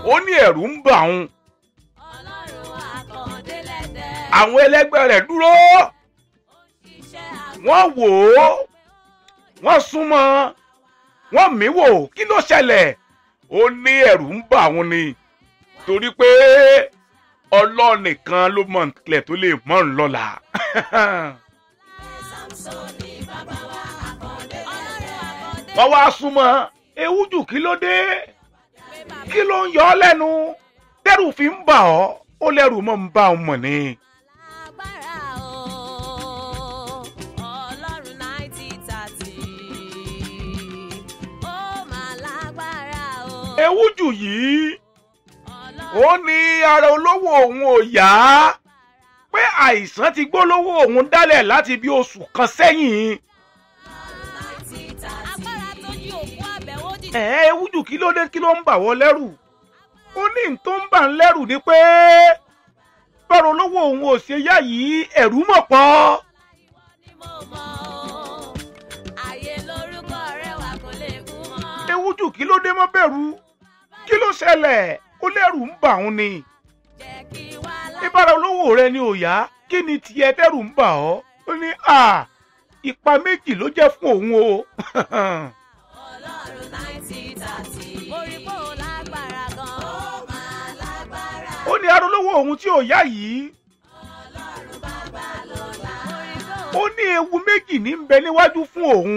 ó ní ẹ̀rù ń bà òun ọlọ́run àkàndélẹ́dẹ́. àwọn ẹlẹgbẹ́ rẹ̀ dúró iṣẹ́ wọ́n wò ó wọ́n súnmọ́ wọ́n mí wò kí ló ṣẹlẹ̀ ó ní ẹ̀rù ń bà òun ni torí pé ọlọ́run nìkan ló mọ̀ nílẹ̀ tó lè mọ̀ ń lọ́la Samson ni bàbá wa àkàndélẹ́dẹ́. ọlọ́run àkàndélẹ́dẹ́. wọ́n wá súnmọ́ ewújù kí ló dé kí ló ń yọ ọ́ lẹ́nu tẹ́rù fi ń bà ọ́ ó lẹ́rù mọ́ ń bá òun mọ̀ ni. lágbára o ọlọ́run náìtì tàtì ó máa lágbára o ewújù yìí ọlọ́run ó ní ara olówó òun ò yá pé àìsàn ti gbólówó òun dálẹ̀ láti bí oṣù kan sẹ́yìn. náìtì tàtì agbára tó jí òkú àbẹ̀wò dìde. ẹ̀ ewújù kí ló dé kí ló ń bà wọ́ lẹ́rù ó ní n tó ń bà ń lẹ́rù ni pé bọ́rọ̀ olówó òun ò ṣe yá yìí ẹ̀rù mọ̀ pọ̀. ni mo mọ̀ o ayé lórúkọ rẹ̀ wà kó lè kú mọ́. ewújù kí ló dé mọ́ bẹ̀rù kí ló ṣẹlẹ̀ ó lẹ́rù ń bà òun ni. jẹ́ kí wá ìbára olówó rẹ ni ò yá kí ni tiẹ̀ tẹ́rù ń bà ọ́ ó ní à ipa méjì ló jẹ́ fún òun o ọlọ́run náìtì tàtì. orí kò lágbára gan. ó máa lágbára. ó ní ara olówó òun tí ò yá yìí ọlọ́run bàbá lọ́la. orí kò ó ní ewu méjì ní ń bẹ níwájú fún òun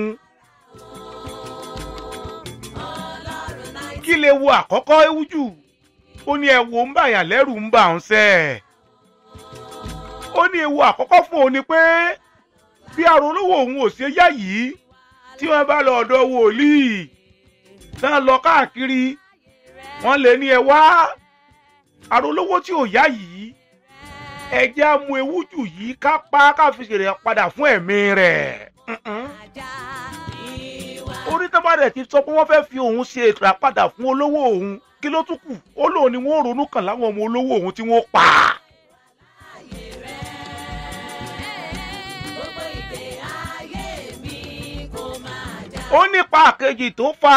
ọlọ́run náìtì. kí lè wo àkọ́kọ́ ewu jù ó ní ẹ̀wò ń bàyà lẹ́rù ń bà ń sẹ́ ó ní ewu àkọ́kọ́ fún òun ni pé bí ara olówó òun ò ṣe yá yìí tí wọ́n bá lọ ọ̀dọ̀ wòlíì náà lọ káàkiri wọ́n lè ní ẹ wá arólówó tí ò yá yìí ẹjẹ́ á mú ewu jù yìí ká pa ká fi ṣèrè padà fún ẹ̀mí rẹ̀. Mm-mm. ajá ìwà. orí tó bá rẹ̀ ti sọ pé wọ́n fẹ́ fi òun ṣe ètò àpadà fún olówó òun kí ló tún kù ó lóun ni wọ́n ronú kàn láwọn ọmọ olówó òun tí wọ́n pa. gbogbo ìdè ayé mi kò máa já. ó nípa àkejì tó fa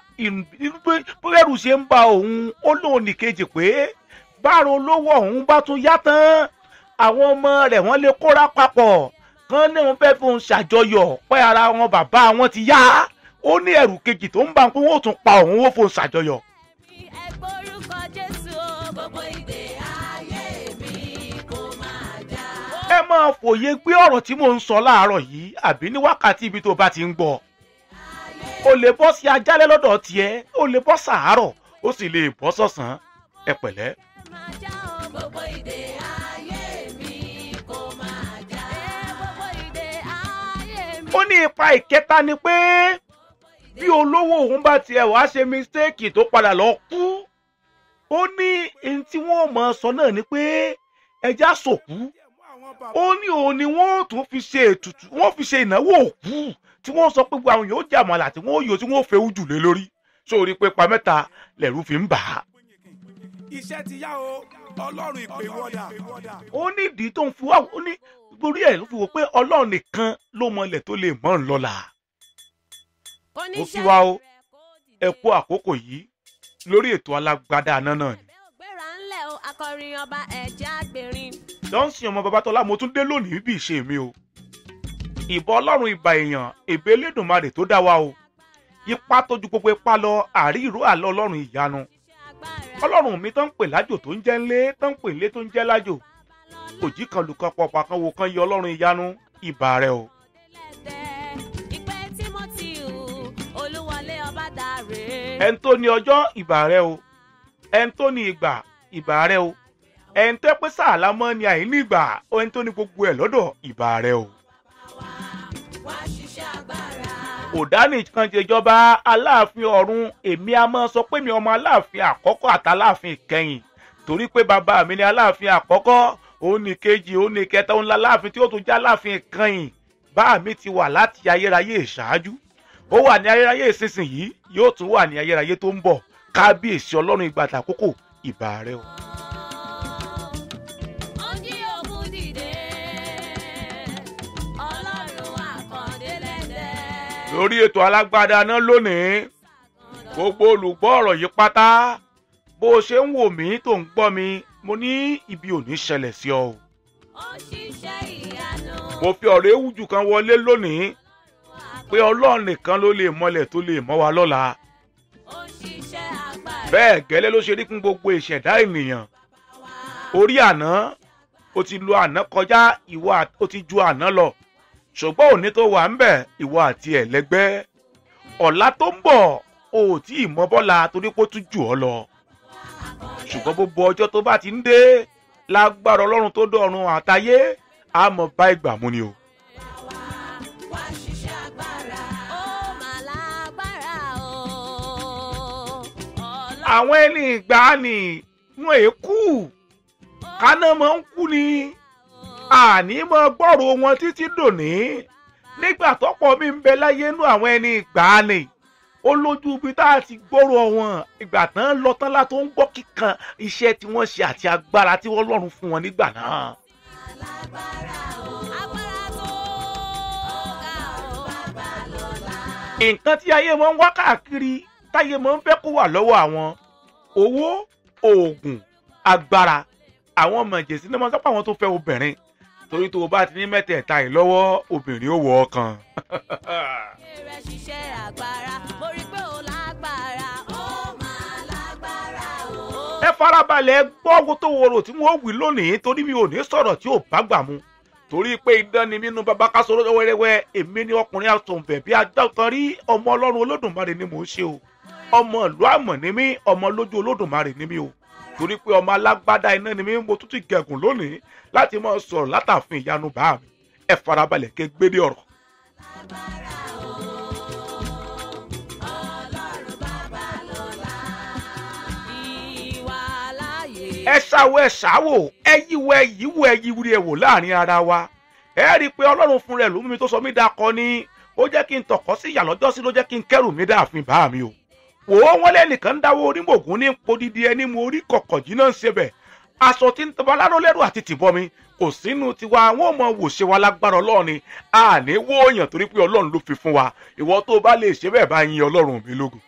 bẹ́rù ṣe ń ba òun ó lóun nìkejì pé báàrò olówó òun bá tún yá tán àwọn ọmọ rẹ̀ wọ́n lè kóra papọ̀ kán ní wọn fẹ́ fi òun ṣàjọyọ̀ pé ara wọn bàbá wọn ti yá ó ní ẹ̀rù kejì tó ń bá pé wọ́n ò tún pa òun ó fòun ṣàjọyọ̀. ẹ gbórúkọ jésù o gbogbo ìdè ayé mi kò máa já. ẹ máa fòye gbé ọ̀rọ̀ tí mò ń sọ láàárọ̀ yìí àbí ní wákàtí ibi tó bá ti ń gbọ́ o lè bọ́ sí ajálẹ̀ lọ́dọ̀ tiẹ̀ o lè bọ́ sàárọ̀ ó sì lè bọ́ sọ̀sán ẹ pẹ̀lẹ́. máa já o gbogbo ìdè ayé mi kò máa já. ẹ gbogbo ìdè ayé mi. ó ní ipa ìkẹta ni pé bí olówó òun bá tiẹ̀ wá ṣe mistake tó padà lọ kú ó ní ohun tí wọ́n mọ̀ sọ náà ni pé ẹja sòkú ó ní òun ni wọ́n tún fi ṣe ètùtù wọ́n fi ṣe ìnáwó òkú tí wọ́n sọ pé gbogbo àwọn yóò jà mọ́lá tí wọ́n yóò tí wọ́n fẹ́ ojú lé lórí sórí pé pa mẹ́ta lẹ̀rú fi ń bà á. iṣẹ́ ti yá o ọlọ́run ìpè wọ́dà. ó ní ìdí tó ń fi wá ó ní torí ẹ̀ ló fi wò pé ọlọ́run nìkan ló mọ ilẹ̀ tó lè mọ́ ń lọ́la. Oníṣẹ́ ó kí wa o, rẹ̀ kó dìde. ẹ kú àkókò yìí lórí ètò alágbádá aná náà ni. Ẹ̀bẹ̀ ò gbéra ńlẹ̀ o akọrin ọba ẹ̀jẹ̀ àgbèrìn. johnson ọmọ babatọ́lá mo tún dé lónìí bí ìṣe mi o. ìbọn ọlọ́run ìbà èèyàn èbè elédùnmarè tó dá wa o. ipa tó ju gbogbo ipa lọ àrí ìró àlọ́ ọlọ́run ìyanu. Iṣẹ́ agbára ọlọ́run mi tó ń pè lájò tó ń jẹ́ ńlé tó ń pè ńlé tó ń jẹ́ lájò. òjì kan lùkọ́ pọ̀pọ̀ kan wo kan yẹ ọlọ́run ìyanu ìbà rẹ o. lẹ́dẹ̀. Ìpè Tímótì Olúwọlé Ọbádàrè. ẹni tó ní ọjọ́ ìbà rẹ o ẹni tó ní ìgbà ìbà rẹ o ẹni tó pé sàálà mọ́ ni àìní ìgbà ẹni tó ní gbogbo ẹ̀ lọ́dọ̀ ìbà rẹ o. Wá ṣiṣẹ́ agbára. òdánì kan jẹjọba aláàfin ọ̀run èmi a máa sọ pé mi ọmọ aláàfin àkọ́kọ́ àtàláàfin ìkẹyìn torí pé bàbá mi ni aláàfin àkọ́kọ́ òun ní kejì òun ní kẹta òun láláàfin tí ó tún jẹ́ aláàfin ìkẹyìn bá mi ti wà láti ayérayé ìṣáájú ó wà ní ayérayé ìsinsìnyí yóò tún wà ní ayérayé tó ń bọ̀ kábíyèsí ọlọ́run ìgbà àkókò ìbà rẹ o. Ó jí òkú dìde. Ọlọ́run àkàndé lẹ́dẹ̀. lórí ètò alágbádá náà lónìí gbogbo olùgbọ́ ọ̀rọ̀ yìí pátá bó o ṣe ń wò mí tó ń gbọ́ mi mo ní ibi ò ní ṣẹlẹ̀ sí ọ o. ó ṣiṣẹ́ ìyanu. mo fi ọ̀rọ̀ ewújù kan wọlé lónìí pé ọlọ́run nìkan ló lè mọlẹ̀ tó lè mọ́ wa lọ́la ó ṣiṣẹ́ agbára. bẹ́ẹ̀ gẹ́lẹ́ ló ṣe rí fún gbogbo ìṣẹ̀dá ènìyàn orí àná o ti lo àná kọjá ìwọ à- o ti ju àná lọ ṣùgbọ́n òní tó wà ń bẹ̀ ìwọ àti ẹ̀lẹ́gbẹ́ ọ̀la tó ń bọ̀ o ò tí ì mọ bọ́la torí pé ó tún jù ọ́ lọ ṣùgbọ́n gbogbo ọjọ́ tó bá ti ń dé lágbára ọlọ́run tó dọ̀run àtayé a mọ̀ bá ìgbà mú ni o. wá ṣiṣẹ́ agbára. ó mà lágbára o. ọlọ́run àwọn ẹni ìgbàanì wọn èé kú kaná máa ń kú ni àní mọ gbọ́rọ̀ wọn títí dòní nígbà tọ́pọ̀ mi ń bẹ láyé nú àwọn ẹni ìgbàanì ó lójú ibi tá a ti gbọ́rọ̀ wọn ìgbà tán lọ tán la tó ń gbọ́ kíkan iṣẹ́ tí wọ́n ṣe àti agbára tí wọ́n lọ́rùn fún wọn nígbà náà. agbára o. agbára tó ga o. bàbá lọ́la. nǹkan tí ayé máa ń wá káàkiri táyé máa ń fẹ́ kó wà lọ́wọ́ àwọn owó oògùn agbára àwọn ọmọ ìjẹ̀sí ní wọ́n sọ pé àwọn tó fẹ́ obìnrin torí tó o bá ti ní mẹ́tẹ̀ẹ̀ta yìí lọ́wọ́ obìnrin ó wọ ọkàn. rẹ̀ ṣiṣẹ́ agbára. mo rí pé ó lágbára. ó máa lágbára o. ẹ farabalẹ̀ gbọ́ owó tó wọ̀rọ̀ tí wọ́n wí lónìí torí mi ò ní sọ̀rọ̀ tí ò bá gbà mu torí pé idán ni mínú bàbá ká sọ̀rọ̀ wẹ́rẹ́wẹ́ èmi ni ọkùnrin àtọ̀nbẹ̀ bí adákan rí ọmọ ọlọ́run olódùmarè ni mò ń ṣe o ọmọ ìlú àmọ̀ ni mí ọmọ lójú olódùmarè ni mí o torí pé ọmọ alágbádá iná ni mí mo tún ti gẹ̀gùn lónìí láti máa sọ̀rọ̀ látàfin ìyanu bá mi ẹ farabalẹ̀ ké gbédè ọ̀rọ̀. ọlọ́run bàbá lọ́la. ìwà láàyè. ẹ ṣàwọ ẹ ṣàwò ẹ yíwọ ẹ yíwọ ẹ yíwúri ẹ wò láàrin ara wa ẹ rí i pé ọlọ́run fún rẹ̀ ló mú mi tó sọ mí dakọ ni ó jẹ́ kí n tọ̀kọ́ sí ìyà lọ́jọ́ sí ló jẹ́ kí n kẹ́rù mi dáàfin bá mi o wò ó wọ́n lẹ́nìkan ń dáwọ́ orí mògùn ní podidi ẹni mo orí kọ̀kọ̀ jí náà ń ṣe bẹ̀ aṣọ tí ń tọ́ baláró lẹ́rù àti tìbọn mi kò sínú tiwa àwọn ọmọ wò ṣe wa lágbára ọlọ́run ni àní wó èèyàn torí pé ọlọ́run ló fi fún wa ìwọ tó bá lè ṣe bẹ́ẹ̀ bá yin ọlọ́run mi lógo.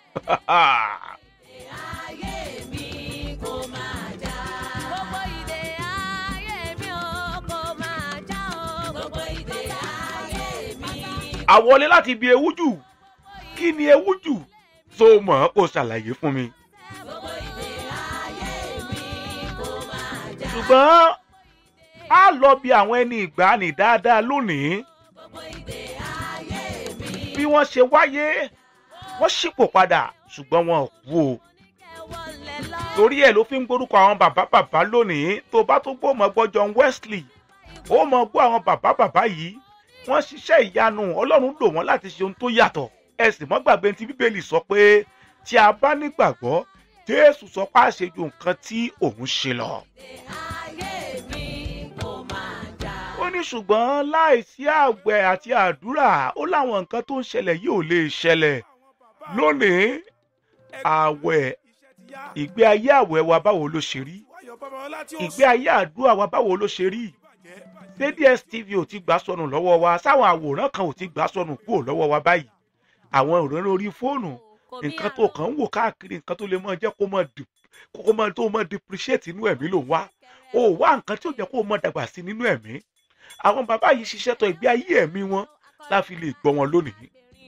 ayé mi kò máa já. gbogbo ìdè ayé mi ò kò máa já o. gbogbo ìdè ayé mi. àwọlé láti ibi ewújù kí ni ewújù tó mọ̀ kó ṣàlàyé fún mi. gbogbo ìdè ayé mi kò máa já. ṣùgbọ́n a lọ bí àwọn ẹni ìgbàanì dáadáa lónìí gbogbo ìdè ayé mi. bí wọ́n ṣe wáyé wọ́n ṣípò padà ṣùgbọ́n wọn ò kú o. wọlé lọ. torí ẹ̀ ló fi ń gbórúkọ àwọn bàbá bàbá lónìí tó bá tó gbọ́ mọ́ gbọ́ John Wesley ó mọ̀ gbọ́ àwọn bàbá bàbá yìí wọ́n ṣiṣẹ́ ìyanu ọlọ́run lò wọ́n láti ṣe ohun tó yàtọ̀ ẹ sì mọ́ gbàgbé tí bíbélì sọ pé tí a bá nígbàgbọ́ jésù sọ pé àṣejù nǹkan tí òun ṣe lọ. ayé mi kò máa já. ó ní ṣùgbọ́n láìsí àgbẹ̀ àti àdúrà ó láwọn nǹkan tó ń ṣẹlẹ̀ yìí ò lè ṣẹlẹ̀ lónìí àwẹ̀ ìgbé ayé àwẹ̀ wa báwo ló ṣe rí ìgbé ayé àdúrà wa báwo ló ṣe rí ṣé DSTV ò ti gbà sọnù lọ́wọ́ wa sáwọn àwòrán kan ò ti gbà sọnù kúrò lọ́wọ́ wa báyìí àwọn ìròyìn orí fóònù nǹkan tó kàn ń wò káàkiri nǹkan tó lè mọ jẹ́ kó mọ dì kó mọ tó mọ depreciate inú ẹ̀mí ló ń wá o ò wá nǹkan tí ó jẹ́ kó mọ dàgbà sí nínú ẹ̀mí àwọn bàbá yìí ṣiṣẹ́ tọ ìgbé ayé ẹ̀mí wọn láfi lè gbọ́ wọn lónìí.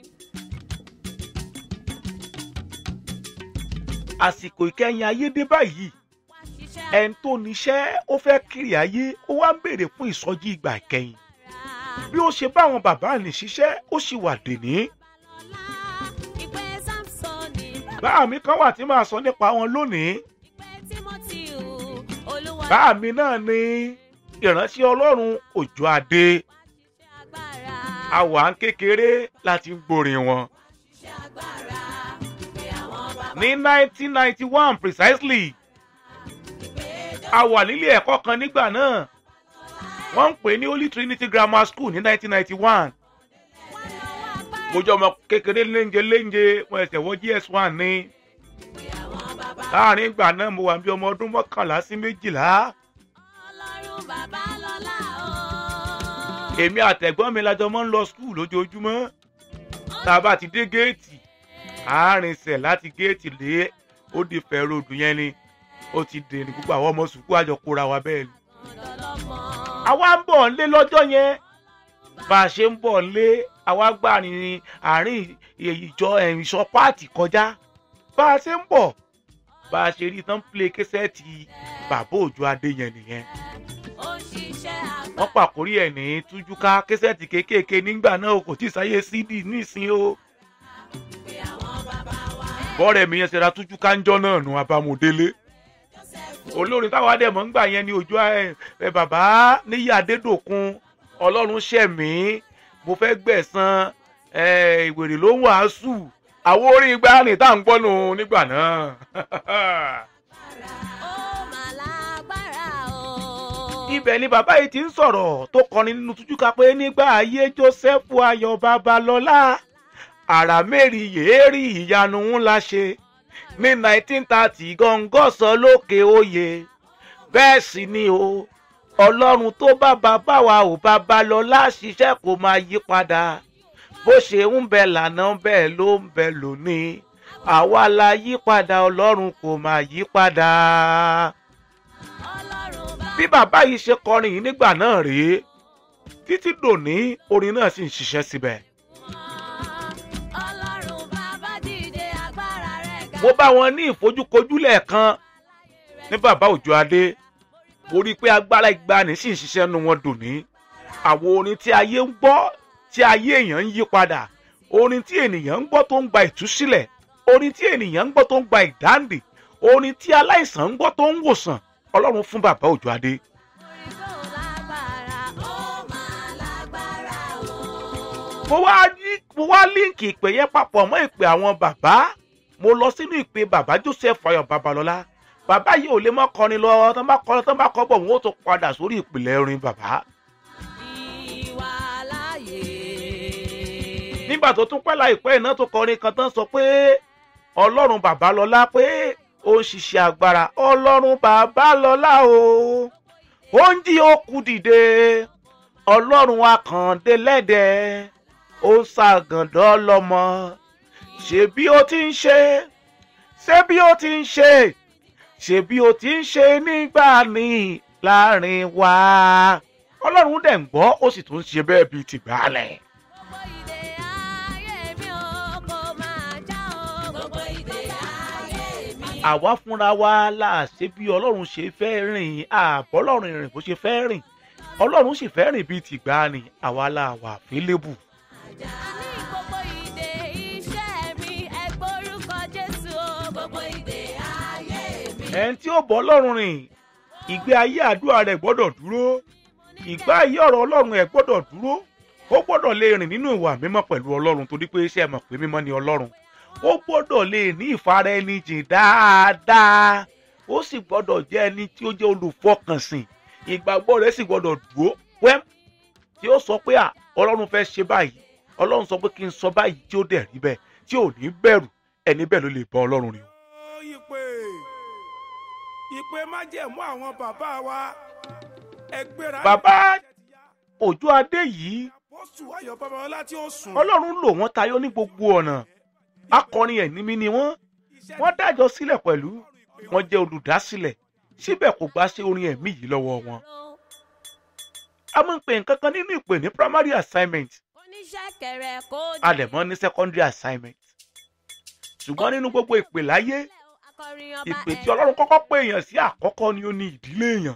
àsìkò ìkẹyìn ayé dé báyìí ẹni tó níṣẹ́ ó fẹ́ kiri ayé ó wá ń béèrè fún ìsọjí ìgbà ìkẹyìn bí ó ṣe bá àwọn bàbá ní ṣiṣẹ́ ó sì wà dèní. ìpè samsoni. báà mi kan wà tí màá sọ nípa wọn lónìí ìpè timothy olúwa. báà mi náà ni ìránṣẹ́ ọlọ́run òjò adé agbára. àwa ń kékeré láti ń gbórin wọn. iṣẹ́ agbára. pé àwọn bàbá. ní 1991 precisely a wà nílé ẹ̀kọ́ kan nígbà náà wọ́n ń pè ní Holy Trinity Grammar School ní 1991 mo jẹ́ ọmọ kékeré léńjẹ léńjẹ mo ẹsẹ̀ wọ GS1 ní láàrin ìgbà náà mo wà bí ọmọ ọdún mọ́kànlá sí méjìlá ọlọ́run bàbá lọ́la o. èmi àtẹ̀gbọ́n mi lájọ mọ́ ń lọ skul lójoojúmọ́ tá a bá ti dé géètì àárínsẹ̀ láti géètì lé ó di fẹ́ ròdù yẹn ni ó ti dèrè gbogbo àwọn ọmọ sùkúù àjọ kóra wa bẹ́ẹ̀ ni. ọ̀dọ́lọ́mọ. àwa ń bọ̀ ńlé lọ́jọ́ yẹn bá a ṣe ń bọ̀ ńlé àwa gbà ní àárín ìjọ ìṣọ páàtì kọjá bá a ṣe ń bọ̀ bá a ṣe rí tán plé kẹsẹ́ẹ̀tì bàbá òjò adé yẹn nìyẹn ó ń ṣiṣẹ́ àgbà. wọ́n pàkórí ẹ̀ ní tújúká kẹsẹ́ẹ̀tì kéékèèké nígbà náà kò tí ì sáyé cd nísìn o pé àwọn bàbá wa. bọ́ọ̀rẹ̀ mi yẹn ṣe ra tújúká ńjọ́ náà nù abamodélé olórin táwa dẹ̀ mọ́ ń gbà yẹn ní ojú ẹ ẹ bàbá níyà adédòkun ọlọ́run ṣẹ̀mí mo fẹ́ gbẹ̀san ẹ ìwèrè ló ń wàásù àwọn orin ìgbàanì tá à ń gbọ́nù nígbà náà. ó mà lágbára o. ibẹ̀ ni bàbá yìí ti ń sọ̀rọ̀ tó kọrin nínú tújúká pé nígbà ayé joseph ayọ̀ babalọ́lá àrà mẹ́rin yéèrí ìyanu ńlá ṣe ní nineteen thirty gọ́ngọ́sọ lókè oyè bẹ́ẹ̀ sì ni o ọlọ́run tó bá bàbá wa ò babalọ́lá ṣiṣẹ́ kó máa yí padà bó ṣe ń bẹ lànà bẹ́ẹ̀ ló ń bẹ lónìí àwa la yí padà ọlọ́run kò máa yí padà ọlọ́run bá. bí bàbá yìí ṣe kọrin yìí nígbà náà rèé títí dòní orin náà sì ń ṣiṣẹ́ síbẹ̀. ọlọ́run bàbá dìde agbára rẹ̀ ga. mo bá wọn ní ìfojúkojú lẹ́ẹ̀kan ní bàbá òjò adé mo rí i pé agbára ìgbani sì ń ṣiṣẹ́ nu wọn dòní. àwọn orin tí ayé ń gbọ́ tí ayé èèyàn ń yí padà orin tí ènìyàn ń gbọ́ tó ń gba ìtúsílẹ̀ orin tí ènìyàn ń gbọ́ tó ń gba ìdáǹdè orin tí aláìsàn ń gbọ́ tó ń wòsàn ọlọ́run fún bàbá òjò adé. orí kò lágbára. ó mà lágbára o. mo wá yí- mo wá líǹkì ìpè yẹn papọ̀ mọ́ ìpè àwọn bàbá mo lọ sínú ìpè bàbá joseph ayọ̀ babalọ́lá bàbá yìí ò lè mọ́ kọrin lọ tán bá kọrin tán bá kọ́ bọ̀ wọ́n ó tún padà sórí ìpìlẹ̀ orin bàbá. ìwà láàyè. nígbà tó tún pẹ́ láìpẹ́ iná tó kọrin kan tán sọ pé ọlọ́run babalọ́lá pé ó ń ṣiṣẹ́ agbára ọlọ́run babalọ́lá o ó ń jí òkú dìde ọlọ́run akàndé lẹ́dẹ̀ẹ́ ó ń ṣàgàndọ́ lọ́mọ ṣe bí ó ti ń ṣe ṣe bí ó ti ń ṣe ṣe bí ó ti ń ṣe nígbà ní láàrin wa ọlọ́run dẹ̀ ń gbọ́ ó sì tún ń ṣe bẹ́ẹ̀ bíi tìgbàlẹ̀. gbogbo ìdè ayé mi ò kò máa já o. gbogbo ìdè ayé mi. àwa fúnra wa la ṣe bí ọlọ́run ṣe fẹ́ rìn àbọ̀ ọlọ́run rìn bó ṣe fẹ́ rìn ọlọ́run sì fẹ́ rìn bíi tìgbàanì àwa la wà fílẹ́bù. ní gbogbo ìdè iṣẹ́ mi ẹ gbórúkọ jésù o. gbogbo ìdè ayé mi. ẹni tí ó bọ́ ọlọ́run rìn ìgbé ayé àdúrà rẹ̀ gbọ́dọ̀ dúró ìgbé ayé ọ̀rọ̀ ọlọ́run ẹ̀ gbọ́dọ̀ dúró ó gbọ́dọ̀ lè rìn nínú ìwà mímọ́ pẹ̀lú ọlọ́run torí pé iṣẹ́ mọ̀ pé mímọ́ ni ọlọ́run ó gbọ́dọ̀ lè ní ìfara ẹni jìn dáadáa ó sì gbọ́dọ̀ jẹ́ ẹni tí ó jẹ́ olùfọkànsìn ìgbàgbọ́ rẹ̀ sì gbọ́dọ̀ dúró wẹ́m tí ó sọ pé à ọlọ́run fẹ́ ṣe báyìí ọlọ́run sọ pé kí n sọ báyìí tí ó dẹ̀ rí bẹ́ẹ̀ tí ò ní bẹ̀rù ẹni bẹ́ẹ̀ ló lè bọ́ ọlọ́run rìn o. Ó ìpè ìpè májẹ̀mú àwọn bàbá wa ẹgbẹ́ra. Bàbá òjò adé yìí Pósù Ayọ̀ Babalọ́lá tí ó sùn. ọlọ́run lò wọ́n tayọ ní gbogbo ọ̀nà akọrin ẹ̀ní mi ni wọ́n wọ́n dájọ́ sílẹ̀ pẹ̀lú wọ́n jẹ́ olùdásílẹ̀ síbẹ̀ kò gbà ṣe orin ẹ̀mí yìí lọ́wọ́ wọn. a máa ń pè nǹkan kan nínú ìpè ní primary assignment oníṣẹ́ kẹrẹ kó a dẹ̀ mọ́ ní secondary assignment ṣùgbọ́n nínú gbogbo ìpè láyé akọrin ọba ìpè tí ọlọ́run kọ́kọ́ pè èèyàn sí àkọ́kọ́ ni ó ní ìdílé èèyàn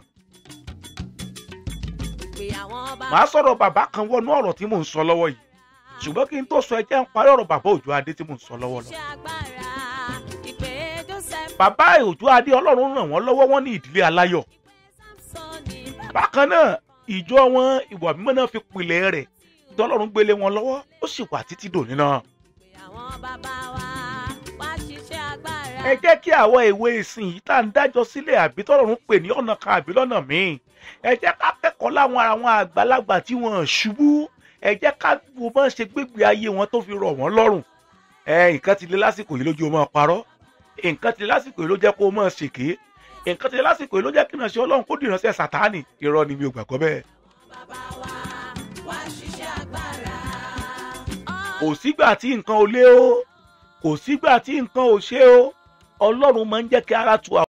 pé àwọn ọba màá sọ̀rọ̀ bàbá kan wọnú ọ̀rọ̀ tí mò ń sọ lọ́wọ́ yìí ṣùgbọ́n kí n tó sọ ẹ jẹ́ ń parí ọ̀rọ̀ bàbá òjò adé tí mò ń sọ lọ́wọ́ lọ. ṣe agbára ìpè joseph bàbá òjò adé ọlọ́run ràn wọ́n lọ́wọ́ wọn ní ìdílé aláyọ̀ samsoni bàbá bákan náà ìjọ wọn ìwà mímọ́ náà fi pilẹ̀ rẹ̀ tí ọlọ́run gbélé wọn lọ́wọ́ ó sì wà títí dòní náà. pé àwọn bàbá wa wá ṣiṣẹ́ agbára ẹ jẹ́ kí àwọn ìwé ìsìn yìí tá à ń dájọ́ sílẹ̀ àbí tọ́lọ́run pè ní ọ̀nà kan àbí lọ́nà míì ẹ jẹ́ ká kẹ́kọ̀ọ́ láwọn àwọn àgbàlagbà tí wọ́n ṣubú ẹ jẹ́ ká wo bá ń ṣe gbégbé ayé wọn tó fi rọ̀ wọ́n lọ́rùn ẹ nǹkan ti le lásìkò yìí lójú o máa parọ́ nǹkan ti le lásìkò yìí ló jẹ́ kó o máa ṣèké nǹkan ti le lásìkò yìí ló jẹ́ kí ìránṣẹ́ ọlọ́run kó dìránṣẹ́ sàtáànì irọ́ ni mi ò gbàgbọ́ bẹ́ẹ̀ bàbá wa wá ṣiṣẹ́ agbára. kò sígbà tí nǹkan ò lé o kò sígbà tí nǹkan ò ṣe o ọlọ́run máa ń jẹ́ kí ara tu